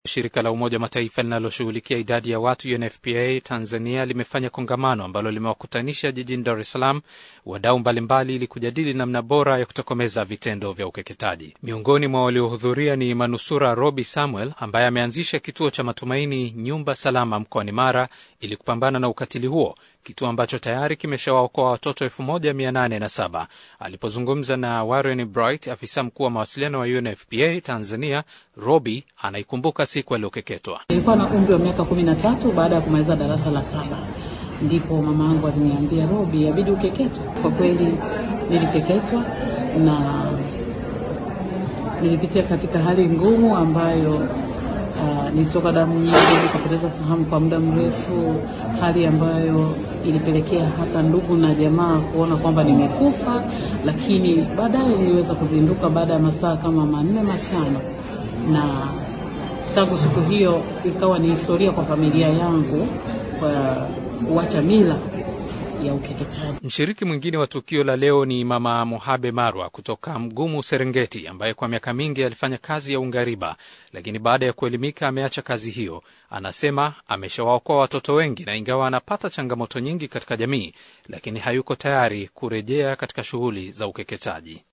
Shirika la Umoja wa Mataifa linaloshughulikia idadi ya watu UNFPA Tanzania limefanya kongamano ambalo limewakutanisha jijini Dar es Salaam wadau mbalimbali ili kujadili namna bora ya kutokomeza vitendo vya ukeketaji. Miongoni mwa waliohudhuria ni manusura Robi Samuel ambaye ameanzisha kituo cha Matumaini Nyumba Salama mkoani Mara ili kupambana na ukatili huo, kituo ambacho tayari kimeshawaokoa watoto 1807. Alipozungumza na Warren Bright, afisa mkuu wa mawasiliano wa UNFPA Tanzania, Robi anaikumbuka siku aliyokeketwa. Nilikuwa na umri wa miaka kumi na tatu baada ya kumaliza darasa la saba, ndipo mama yangu aliniambia, Robi, abidi ukeketwe. Kwa kweli nilikeketwa na nilipitia katika hali ngumu ambayo uh, nilitoka damu nyingi, nikapoteza fahamu kwa muda mrefu, hali ambayo ilipelekea hata ndugu na jamaa kuona kwamba nimekufa, lakini baadaye niliweza kuzinduka baada ya masaa kama manne matano, na tangu siku hiyo ikawa ni historia kwa familia yangu kwa kuacha mila ya ukeketaji. Mshiriki mwingine wa tukio la leo ni Mama Mohabe Marwa kutoka Mgumu, Serengeti, ambaye kwa miaka mingi alifanya kazi ya ungariba, lakini baada ya kuelimika ameacha kazi hiyo. Anasema ameshawaokoa watoto wengi, na ingawa anapata changamoto nyingi katika jamii, lakini hayuko tayari kurejea katika shughuli za ukeketaji.